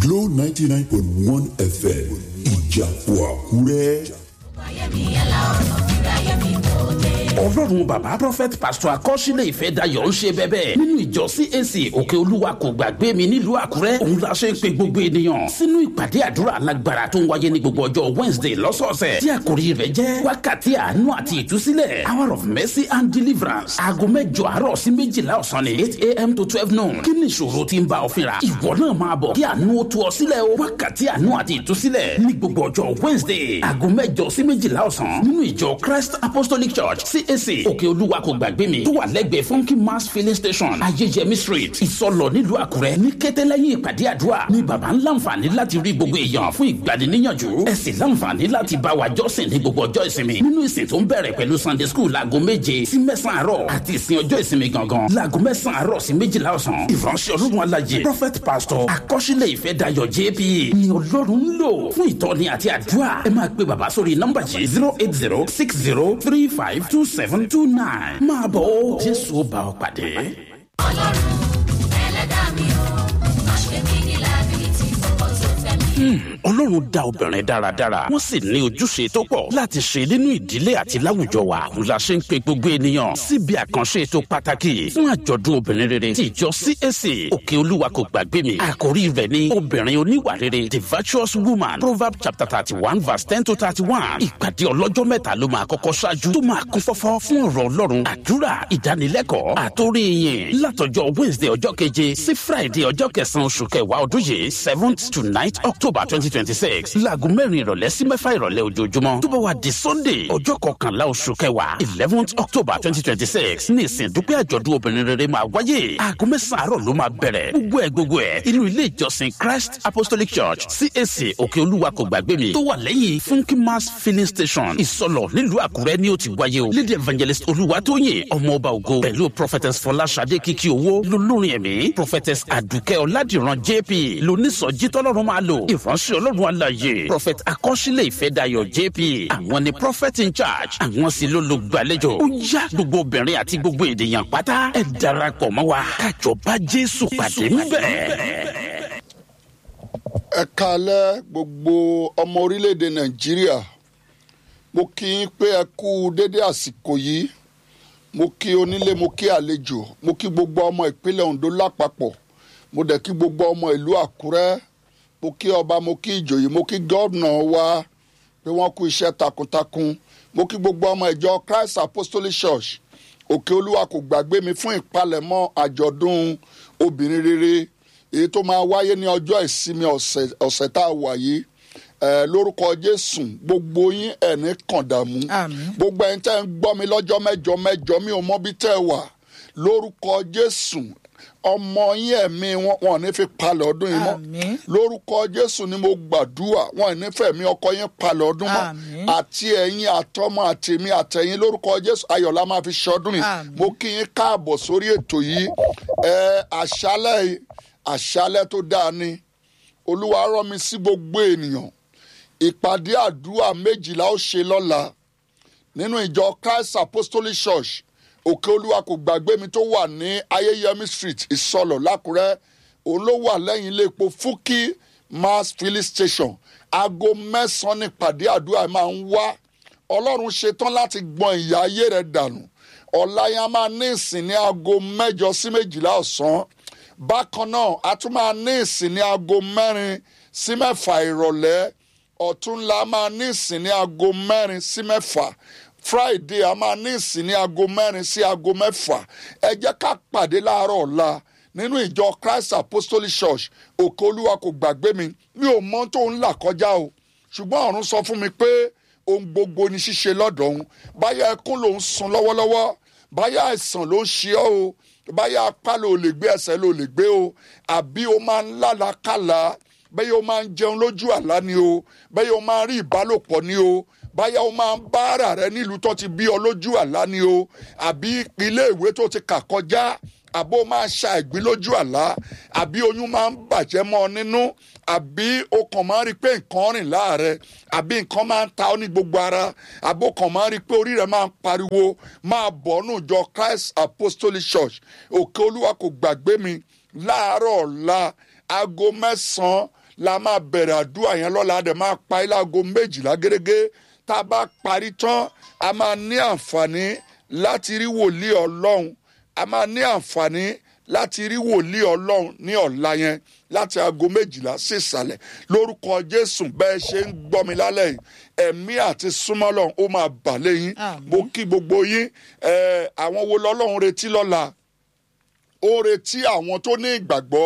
Glow ninety nine point one FM ìjàpọ̀ àkúrẹ́. ọlọ́run bàbá prophet pastor akọ́sílẹ̀ ìfẹ́ dayọ̀ ń ṣe bẹ́bẹ́ nínú ìjọ cac òkè olúwa kò gbàgbé mi nílùú àkúrẹ́ òun la ṣe ń pe gbogbo ènìyàn sínú ìpàdé àdúrà alágbára tó ń wáyé ní gbogbo ọjọ́ wednesday lọ́sọ̀ọ̀sẹ̀ tí àkòrí rẹ̀ jẹ́ wákàtí àánú àti ìtúsílẹ̀ hour of mercy and deliverance aago mẹ́jọ àárọ̀ sí méjìlá ọ̀sán ni eight a.m. to twelve noon kí ni ìṣòro tí ń bá ọ fínra ìwọ náà máa bọ̀ kí àánú ó tú ọ sílẹ̀ o wákàtí àánú àti ìtúsílẹ̀ ní gbogbo ọjọ́ wednesday aago mẹ́jọ sí méjìlá ọ̀sán nínú ìjọ christ apostolic church cac òkè olúwa kò gbàgbé mi tó wà lẹ́gbẹ̀ẹ́ funky mass filling station ayéyẹmí street ìsọlọ nílùú àkúrẹ́ ní kété lẹ́yìn ìpàdé àdúrà ni bàbá ń láǹfààní láti rí gbogbo èèyàn fún ìgbaniníyànjú ẹ sì láǹfààní láti bá wa jọ́sìn ní gbogbo ọjọ́ ìsinmi nínú ìsìn tó ń bẹ̀rẹ̀ pẹ̀lú sunday school láago méje sí mẹ́sàn-án àárọ̀ àti ìsìn ọjọ́ ìsinmi gangan láago mẹ́sàn-án àárọ̀ sí méjìlá ọ̀sán ìránṣẹ́ ọlọ́run alájẹ prophet pastor akọ́ṣílẹ̀ ìfẹ́ dayọ̀ jp ni ọlọ́run ń lò fún ìtọ́ni àti àdúrà ẹ máa pe bàbá sórí nọ́mbà yìí zero eight zero six zero three five two seven two nine máa bọ̀ ó jésù ó bá ọ pàdé. ọlọ́run ẹlẹ́dàá mi ò má ṣe mí ní lábìlítì fọkàn tó fẹ́ mi. ọlọ́run dá obìnrin dáradára wọ́n sì ní ojúṣe tó pọ̀ láti ṣe nínú ìdílé àti láwùjọ wa òun la ṣe ń pe gbogbo ènìyàn síbi àkànṣe ètò pàtàkì fún àjọ̀dún obìnrin rere ti ìjọ cac òkè olúwa kò gbàgbé mi àkórí rẹ̀ ní obìnrin oníwà rere the virtuous woman proverb chapter thirty one verse ten to thirty one ìpàdé ọlọ́jọ́ mẹ́ta ló máa kọ́kọ́ ṣáájú tó máa kún fọ́fọ́ fún ọ̀rọ̀ ọlọ́run àdúrà ìdánilẹ́kọ̀ọ́ àtórí yìn látọjọ́ wednesday ọjọ́ keje sí friday ọjọ́ kẹsàn-án oṣù kẹwàá ọdún yìí seventh to ninth october twenty twenty six laago mẹ́rin ìrọ̀lẹ́ sí mẹ́fà ìrọ̀lẹ́ ojoojúmọ́ tó bá wà di sunday ọjọ́ kọkànlá oṣù kẹwàá eleventh october twenty twenty six ní ìsìn dúpẹ́ àjọ̀dún obìnrin rere máa wáyé aago mẹ́sàn-án àárọ̀ ló máa bẹ̀rẹ̀ gbogbo ẹ̀ gbogbo ẹ̀ inú ilé ìjọsìn christ apostolic church cac òkè olúwa kò gbàgbé mi tó wà lẹ́yìn funky mass filling station ìsọlọ nílùú àkúrẹ́ ni ó ti wáyé o lady evangelist olúwatóyìn ọmọ ọba ògo pẹ̀lú prophetess fọláṣadé kìkì owó lolórin ẹ̀mí prophetess àdùkẹ́ ọ̀làdìran jp lónísọjí tọ́lọ́run máa lò ìránṣẹ́ ọlọ́run àlàyé prophet akọ́ṣílẹ̀ ìfẹ́dayọ̀ jp àwọn ni prophet in charge àwọn sì ló lo gbàlejò ó yá gbogbo obìnrin àti gbogbo ènìyàn pátá ẹ darapọ̀ mọ́ wa kájọ bá jésù pàdé níbẹ̀. ẹ kalẹ́ gbogbo ọmọ orílẹ̀-èdè nàìjíríà mo kí yín pé ẹ kú dédé àsìkò yìí mo kí onílé mo kí àlejò mo kí gbogbo ọmọ ìpínlẹ̀ ondo lápapọ̀ mo dẹ̀ kí gbogbo ọmọ ìlú àkúrẹ́ mo kí ọba mo kí ìjòyè mo kí gómìnà wa pé wọ́n kú iṣẹ́ takuntakun mo kí gbogbo ọmọ ìjọ christ apostolic church òkè olúwa kò gbàgbé mi fún ìpalẹ̀mọ́ àjọ̀dún obìnrin rere èyí tó máa wáyé ní ọjọ́ ìsinmi ọ̀sẹ̀ ọ̀sẹ̀ tá a wà yìí ẹ lórúkọ jésù gbogbo yín ẹni kàn dààmú gbogbo ẹni tẹ́ ń gbọ́ mi lọ́jọ́ mẹ́jọ mẹ́jọ mi ò mọ bí tẹ́ ẹ wà lórúkọ jésù ọmọ yín ẹ̀mí wọn wọn ò ní fi palẹ̀ ọdún yìí mọ́ lórúkọ jésù ni mo gbàdúrà wọn ò ní fẹ̀mí ọkọ yín palẹ̀ ọdún mọ́ àti ẹ̀yin àtọmọ àtèmi àtẹ̀yin lórúkọ jésù ayọ̀lá máa fi ṣọdún yìí mo kí yín káàbọ̀ sórí ètò yìí ẹ àṣálẹ̀ àṣálẹ̀ tó dáa ni olúwa rán mi sí gbogbo ènìyàn ìpàdé àdúrà méjìlá ó ṣe lọ́la nínú ìjọ christ apostolic church òkè olúwa kò gbàgbé mi tó wà ní ayéyẹmí street ìsọlọ lákùrẹ́ òun ló wà lẹ́yìn ilé epo fúkì mass filling station aago mẹ́sàn-án ní ìpàdé àdúrà máa ń wá ọlọ́run ṣetán láti gbọ́n ìyà ayé rẹ̀ dànù ọ̀la yẹn a máa ní ìsìn ní aago mẹ́jọ sí méjìlá ọ̀sán bákan náà a tún máa ní ìsìn ní aago mẹ́rin sí mẹ́fà ìrọ̀lẹ́ ọ̀túnla máa ní ìsìn ní aago mẹ́rin sí mẹ́fà friday a máa ní ìsìn ní aago mẹ́rin sí aago mẹ́fà ẹ jẹ́ ká pàdé láàárọ̀ ọ̀la nínú ìjọ christ apostolic church òkè olúwa kò gbàgbé mi mi ò mọ tó ń là kọjá o ṣùgbọ́n ọ̀run sọ fún mi pé ohun gbogbo ni ṣíṣe lọ́dọ̀ òun báyà ẹkún ló ń sun lọ́wọ́lọ́wọ́ báyà àìsàn ló ń ṣe ọ́ o báyà apá ló lè gbé ẹsẹ̀ ló lè gbé o àbí o máa ń lálàkàlà bẹ́ẹ̀ o máa ń jẹun lójú àlá ni o bẹ́ẹ̀ o máa ń rí ìbálòpọ̀ ni o báyà o máa ń bá ara rẹ nílùú tó ti bí ọ lójú àlá ni o àbí ilé ìwé tó ti kà kọjá àbó máa ṣa ìgbín lójú àlá àbí oyún máa ń bàjẹ́ mọ́ ọ nínú àbí o kàn máa ń rí i pé nǹkan rìn láàrẹ àbí nǹkan máa ń ta ọ ní gbogbo ara àbó kàn máa ń rí i pé orí rẹ máa ń pariwo máa bọ̀ ọ́nù jọ christ apostolic church òkè olúwa kò gbàgbé mi láàárọ̀ ọ̀la aago mẹ́sàn-án la máa bẹ̀rẹ̀ àdúrà yẹn lọ́la a dẹ̀ máa pa ilé aago méjìlá gẹ́gẹ́ tá a bá parí tán a máa ní àǹfààní láti rí wòlíì ọlọ́run a máa ní àǹfààní láti rí wòlíì ọlọ́run ní ọ̀la yẹn láti aago méjìlá sí ìsàlẹ̀ lórúkọ jésù bẹ́ẹ̀ ṣe ń gbọ́ mi lálẹ́ yìí ẹ̀mí àti súnmọ́lọ́run ó máa bà lẹ́yìn Àmín. mo kí gbogbo yín ẹ̀, àwọn wo lọ́lọ́run retí lọ́la ó retí àwọn tó ní ìgbàgbọ́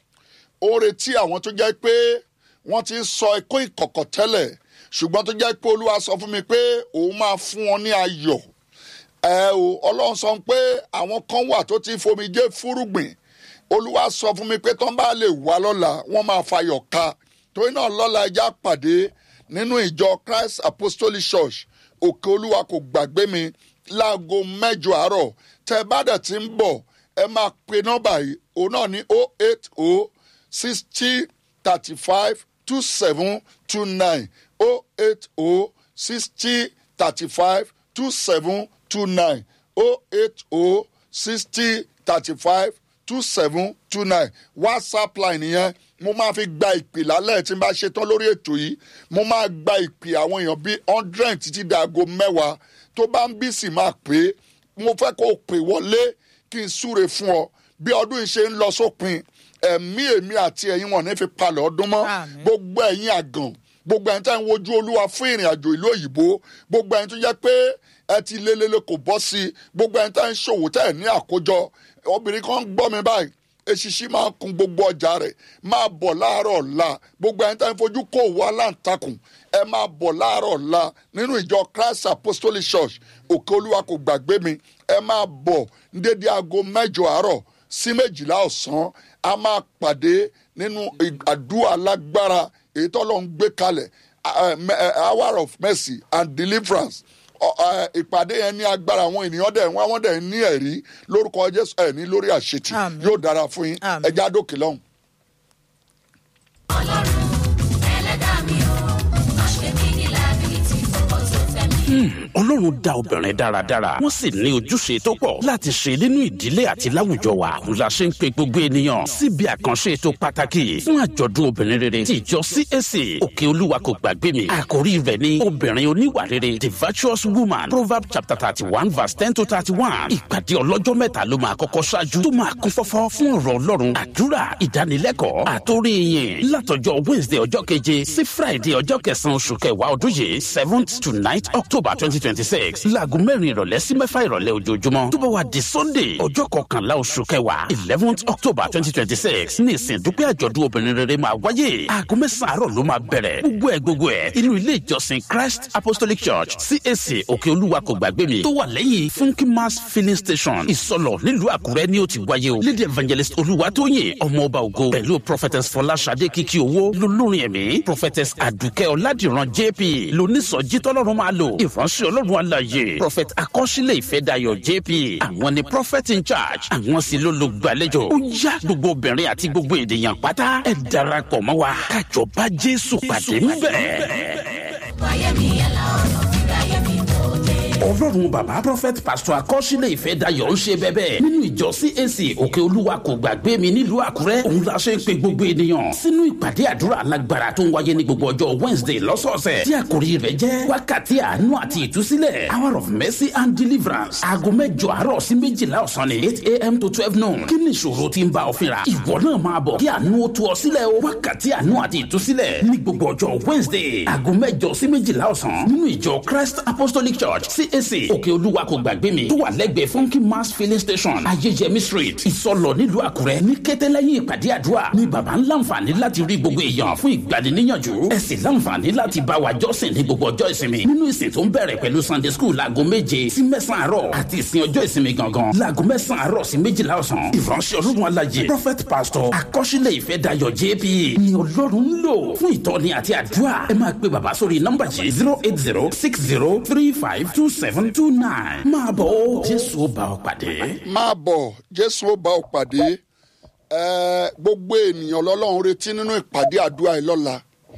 ó retí àwọn tó jẹ́ pé wọ́n ti ń sọ ẹ̀kọ́ ìkọ̀kọ̀ tẹ́lẹ̀ ṣùgbọ́n tó jẹ́ pé olúwa sọ fún mi pé òun máa fún wọn ní ayọ̀ ẹ o ọlọ́run sọ pé àwọn kan wà tó ti fomijé fúrúgbìn olúwa sọ fún mi pé tán bá lè wá lọ́la wọ́n máa fayọ̀ ká torí náà lọ́la ẹja pàdé nínú ìjọ christ apostolic church òkè olúwa kò gbàgbé mi láago mẹ́jọ àárọ̀ tẹ́ bá dẹ̀ ti ń bọ̀ ẹ máa pe nọ́mbà yìí òun náà ní o eight o sixty thirty five two seven two nine o eight o sixty thirty five two seven two nine o eight o sixty thirty five two seven two nine whatsapp line yẹn mo máa fi gba ìpè lálẹ́ tí n bá ṣe tán lórí ètò yìí mo máa gba ìpè àwọn èèyàn bíi hundred títí di aago mẹ́wàá tó bá ń bí sì máa pè é mo fẹ́ kó o pè wọlé kí n súre fún ọ bí ọdún yìí ṣe ń lọ sópin ẹ̀mí èmi àti ẹ̀yin wọn ní fi palẹ̀ ọdún mọ́ Àmín. gbogbo ẹ̀yin àgàn gbogbo ẹ̀yin tẹ́ ń wojú olúwa fún ìrìn àjò ìlú òyìnbó gbogbo ẹ̀yin tó jẹ́ pé ẹ ti lélele kò bọ́ sí i gbogbo ẹ̀yin tẹ́ ń ṣòwò tẹ́ ẹ̀ ní àkójọ obìnrin kan ń gbọ́ mi báyìí eṣiṣi máa ń kun gbogbo ọjà rẹ̀ máa bọ̀ láàárọ̀ ọ̀la gbogbo ẹ̀yin tẹ́ ń fojú kó òwò aláǹtakùn ẹ máa bọ̀ láàárọ̀ ọ̀la nínú ìjọ christ apostolic church òkè olúwa kò gbàgbé mi ẹ máa bọ̀ ní dédé aago mẹ́jọ àárọ̀ sí méjìlá ọ̀sán a máa pàdé nínú àdúrà lágbára èyí tó lọ ń gbé kalẹ̀ uh, me- uh, hour of mercy and deliverance Ọ- uh, ìpàdé yẹn ní agbára àwọn ènìyàn dẹ̀ wọ́n wọ́n dẹ̀ ní ẹ̀rí lórúkọ jésù ẹ̀ ní lórí àṣetì Àmín. yóò dára fún yín Àmín. ẹja dókè lọ́hùn. ọlọ́run ẹlẹ́dàá mi ò má ṣe mí ní lábìlítì fọkàn tó fẹ́ mi. ọlọ́run dá obìnrin dáradára wọ́n sì ní ojúṣe tó pọ̀ láti ṣe nínú ìdílé àti láwùjọ wa òun la ṣe ń pe gbogbo ènìyàn síbi àkànṣe ètò pàtàkì fún àjọ̀dún obìnrin rere ti ìjọ cac òkè olúwa kò gbàgbé mi àkórí rẹ̀ ní obìnrin oníwà rere the virtuous woman proverb chapter thirty one verse ten to thirty one ìpàdé ọlọ́jọ́ mẹ́ta ló máa kọ́kọ́ ṣáájú tó máa kún fọ́fọ́ fún ọ̀rọ̀ ọlọ́run àdúrà ìdánilẹ́kọ̀ọ́ àtórí yìn látọjọ́ wednesday ọjọ́ keje sí friday ọjọ́ kẹsàn-án oṣù kẹwàá ọdún yìí seventh to ninth october twenty twenty six láago mẹ́rin ìrọ̀lẹ́ sí mẹ́fà ìrọ̀lẹ́ ojoojúmọ́ tó bá wà di sunday ọjọ́ kọkànlá oṣù kẹwàá eleventh october twenty twenty six ní ìsìn dúpẹ́ àjọ̀dún obìnrin rere máa wáyé aago mẹ́sàn-án àárọ̀ ló máa bẹ̀rẹ̀ gbogbo ẹ̀ gbogbo ẹ̀ inú ilé ìjọsìn christ apostolic church cac òkè olúwa kò gbàgbé mi tó wà lẹ́yìn funky mass filling station ìsọlọ̀ nílùú àkúrẹ́ ni ó ti wáyé o lady evangelist olúwatóyìn ọmọọba ògo pẹ̀lú prophetess fọláṣadé kìkì owó lolórin ẹ̀mí prophetess àdùkẹ́ ọ̀làdìran jp lónísọjí tọ́lọ́run máa lò ìránṣẹ́ ọlọ́run àlàyé prophet akọ́ṣílẹ̀ ìfẹ́dayọ̀ jp àwọn ni prophet in charge àwọn sì ló lo gbàlejò ó yá gbogbo obìnrin àti gbogbo ènìyàn pátá ẹ darapọ̀ mọ́ wa kájọ bá jésù pàdé ńbẹ̀. wáyé mi yẹn la ọ̀nà fíra yé mi kò dé. ọlọ́run bàbá prophet pastor akọ́ṣílẹ̀ ìfẹ́ dayọ̀ ń ṣe bẹ́bẹ́ nínú ìjọ cac òkè olúwa kò gbàgbé mi nílùú àkúrẹ́ òun la ṣe ń pe gbogbo ènìyàn sínú ìpàdé àdúrà alágbára tó ń wáyé ní gbogbo ọjọ́ wednesday lọ́sọ̀ọ̀sẹ̀ tí àkòrí rẹ̀ jẹ́ wákàtí àánú àti ìtúsílẹ̀ hour of mercy and deliverance aago mẹ́jọ àárọ̀ sí méjìlá ọ̀sán ni eight a.m. to twelve noon kí ni ìṣòro tí ń bá ọ fínra ìwọ náà máa bọ̀ kí àánú ó tú ọ sílẹ̀ o wákàtí àánú àti ìtúsílẹ̀ ní gbogbo ọjọ́ wednesday aago mẹ́jọ sí méjìlá ọ̀sán nínú ìjọ christ apostolic church cac òkè olúwa kò gbàgbé mi tó wà lẹ́gbẹ̀ẹ́ funky mass filling station ayéjẹmí street ìsọlọ nílùú àkúrẹ́ ní kété lẹ́yìn ìpàdé àdúrà ní baba ń láǹfààní láti rí gbogbo èèyàn fún ìgbaniníyànjú ẹ sì láǹfààní láti bá wa jọ́sìn ní gbogbo ọjọ́ ìsinmi nínú ìsìn tó ń bẹ̀rẹ̀ pẹ̀lú sunday school láago méje sí mẹ́sàn-án àárọ̀ àti ìsìn ọjọ́ ìsinmi gangan láago mẹ́sàn-án àárọ̀ sí méjìlá ọ̀sán ìránṣẹ́ ọlọ́run alájẹ prophet pastor akọ́ṣílẹ̀ ìfẹ́ dayọ̀ jp ni ọlọ́run ń lò fún ìtọ́ni àti àdúrà ẹ máa pe bàbá sórí nọ́mbà yìí zero eight zero six zero three five two seven two nine máa bọ̀ ó jésù ó bá ọ pàdé. máa bọ̀ jésù ó bá ọ pàdé Ẹ, gbogbo ènìyàn lọ́lọ́run retí nínú ìpàdé àdúrà yìí lọ́la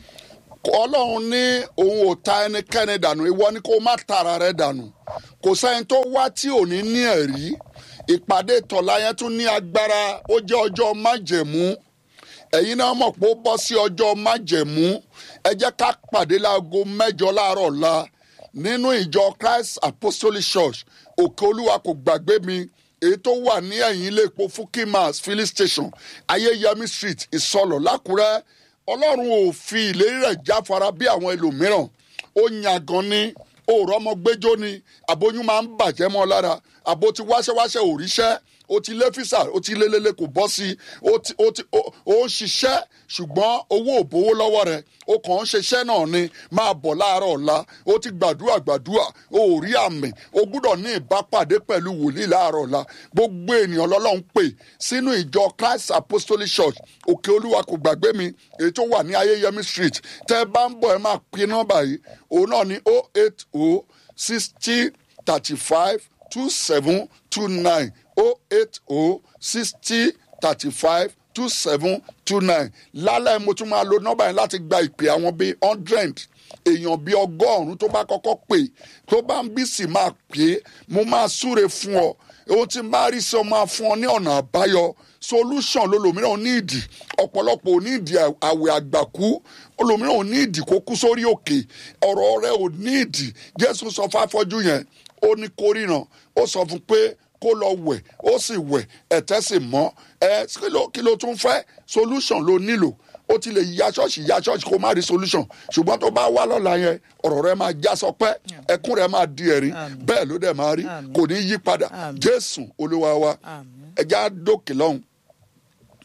ọlọ́run ní òun ò ta ẹnikẹ́ni dànù ìwọ ni kó má tara rẹ dànù kò sẹ́ni tó wá tí ò ní ní ẹ̀rí ìpàdé tọ̀la yẹn tún ní agbára ó jẹ́ ọjọ́ májẹ̀mú ẹ̀yin náà mọ̀ pé ó bọ́ sí ọjọ́ májẹ̀mú ẹ jẹ́ ká pàdé láago mẹ́jọ láàárọ̀ ọ̀la nínú ìjọ christ apostolic church òkè olúwa kò gbàgbé mi èyí tó wà ní ẹ̀yìn ilé epo fukimas filling station ayéyẹmí street ìsọlọ̀ lákùrẹ́ ọlọ́run ò fi ìlérí rẹ̀ jáfara bí àwọn ẹlòmíràn ó yàgàn ní òòrọ̀ ọmọ gbẹ́jọ́ ni àbóyún máa ń bàjẹ́ mọ́ lára àbó ti wáṣẹ́wáṣẹ́ òríṣẹ́ o ti lé físà o ti lé lélẹ̀ kò bọ́ sí o ti o ti o o ń ṣiṣẹ́ ṣùgbọ́n owó ò bówó lọ́wọ́ rẹ̀ o kàn ń ṣiṣẹ́ náà ni máa bọ̀ láàárọ̀ ọ̀la o ti gbàdúrà gbàdúrà o ò rí àmì o gbúdọ̀ ní ìbápàdé pẹ̀lú wòlíì láàárọ̀ ọ̀la gbogbo ènìyàn lọ́lọ́run pè sínú ìjọ christ apostolic church òkè olúwa kò gbàgbé mi èyí tó wà ní ayéyẹmí street tẹ́ ẹ bá ń bọ̀ ẹ máa pin nọ́mbà yìí òun náà ní o eight o sixty thirty five two seven two nine o eight o sixty thirty five two seven two nine lálẹ́ mo tún máa lo nọ́mbà yẹn láti gba ìpè àwọn bíi hundred èèyàn bíi ọgọ́rùn-ún tó bá kọ́kọ́ pè tó bá ń bí sì máa pè é mo máa súre fún ọ ohun tí n bá rí sọ máa fún ọ ní ọ̀nà àbáyọ solution lolòmíràn ní ìdí ọ̀pọ̀lọpọ̀ ò ní ìdí àwẹ̀ àgbàkú olòmíràn ò ní ìdí kó kú sórí òkè ọ̀rọ̀ rẹ ò ní ìdí jésù sọ fáfọ́jú yẹn ó ní kó ríran ó sọ fún pé kó lọ wẹ̀ ó sì wẹ̀ ẹ̀tẹ́ sì mọ́ ẹ kí ló kí ló tún fẹ́ solution ló nílò ó ti lè ya ṣọ́ọ̀ṣì ya ṣọ́ọ̀ṣì kó má rí solution ṣùgbọ́n tó bá wá lọ́la yẹn ọ̀rọ̀ rẹ máa já sọpẹ́ ẹkún rẹ máa di ẹ̀rín bẹ́ẹ̀ ló dẹ̀ máa rí kò ní yí padà jésù olúwa wa ẹja dókè lọ́hùn